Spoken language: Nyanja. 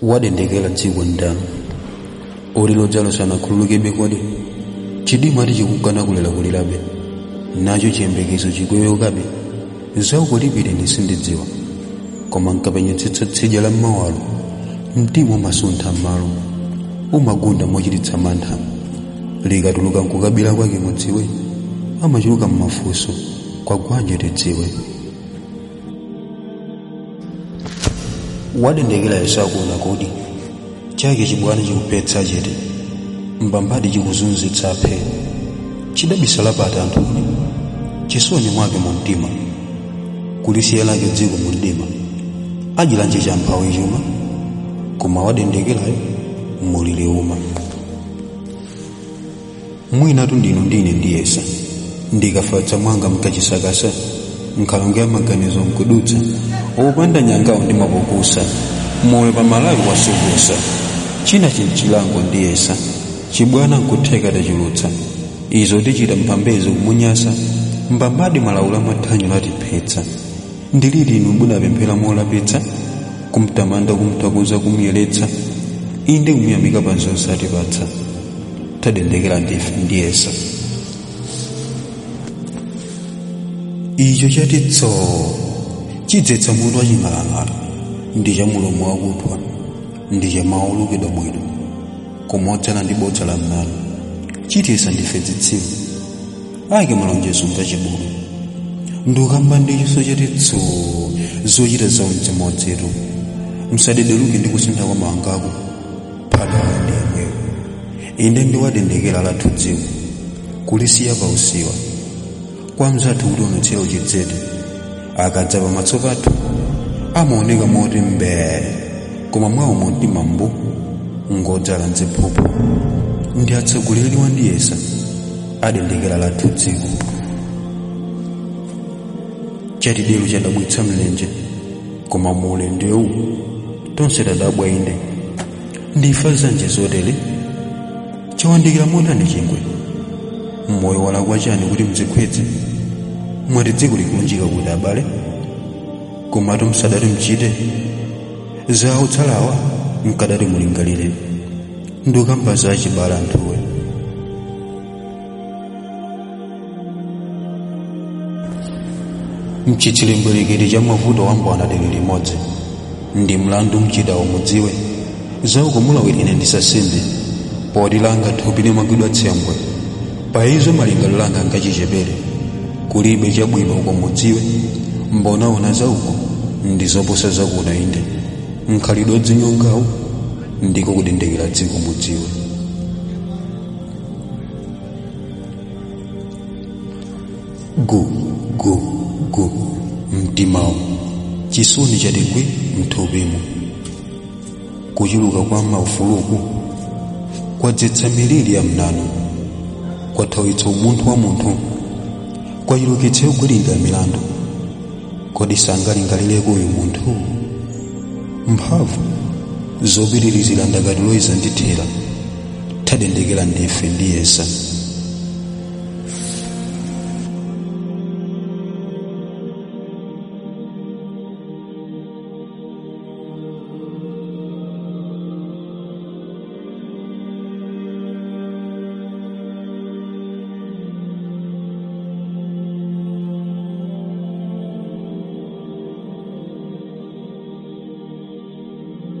wadendekera dziko ndani uli lodzalo sanakhululukebe kodi chidima ati chikukana kulerakulirabe nacho chiyembekezo chikweyokabe zaukulipire ndisindidziwa koma nkapenyetsetsa tsidya la mmawalo mtima umasuntha m'malo umagunda mochititsa mantha likatuluka nkukabira kwake mudziwe amachuluka m'mafunso kwa gwanje tidziwe wadendekera yesakuna kodi chake chibwana chikupetsa chete mbambadi chikuzunzitsa aphe chidabisala pati anthuni chisoni mwake mu mtima kulisiya lake dziko mu mdima ajilanje cha mphawi chuma koma wadendekerayo mulili uma mwinatu ndinu ndine ndiyesa ndikafatsa mwanga mkachisakasa nkhalongo ya maganizo mkudutsa opanda nyangawo ndi mapokusa moyo pamalawi wasukusa china chinchilango ndiyesa chibwana nkutheka tachulutsa izo tichita mphambezo kumunyasa mbambadi malawula mathanyo latiphetsa ndiliti inu munapemphera molapitsa kumtamanda kumtakuza kumuyeretsa inde kumuyamika pa zonse atipatsa tadendekera ndife ndiyesa icho chati tsoo chidzetsa mutu waching'alang'ala ndi cha mulomo wakuthwa ndi cha mawu olukidwa bwino kumodzana ndi bodza la mnalo chitisa ndife zitsiru ayike malonjezo mkachibulu ndikamba ndi chiso chati tsoo zochita zawo mdzimodzetu msadederuke ndi kusintha kwa mawangako phadawa ndi yemweyo inde ndiwadendekera lathu dziko kulisiya pa usiwa kwa mzathu kuti unotsera uchidzete akadza pamaso pathu amaoneka moti mbee koma mwawo mumtima mbu ngodzala mziphuphu ndi atsogoleri wandiyesa adendekera lathu dziko chatidelo chadabwitsa mlenje koma muulendewu tonse tadabwa inde ndifa zanje zotere chawandikira motani chingwe mmoyo walakwa chani kuti mzikhwetse mwati dziko likulunjika kuti abale komatu msadati mchite zawo tsalawa mkadati mulingalire ndikamba za chibala anthuwe mchitsilembwereketi cha mavuto wambwana dere limodzi ndi mlandu mchitawo mudziwe zauko mulawirine ndisasinde poti langa thupi limagwidwa tsembwe pa izo malingaliro langa ngachichepere kulibe chabwino uko mudziwe mbonaona zauko ndi zoposa zakuno inde mkhalidwe dzinyongawo ndiko kudendekera dziko mudziwe gu gu gu mtimawo chisoni chatigwi mthupimo kuchuluka kwa maufuluku kwadzetsa miliri ya mnano kwathawitsa umunthu wa munthu kwachulukitsa yogwiringa milandu kodi sangalingalireko uyu munthu mphamvu zopitirizira ndakati loyiza ndithera tadendekera ndife ndiyesa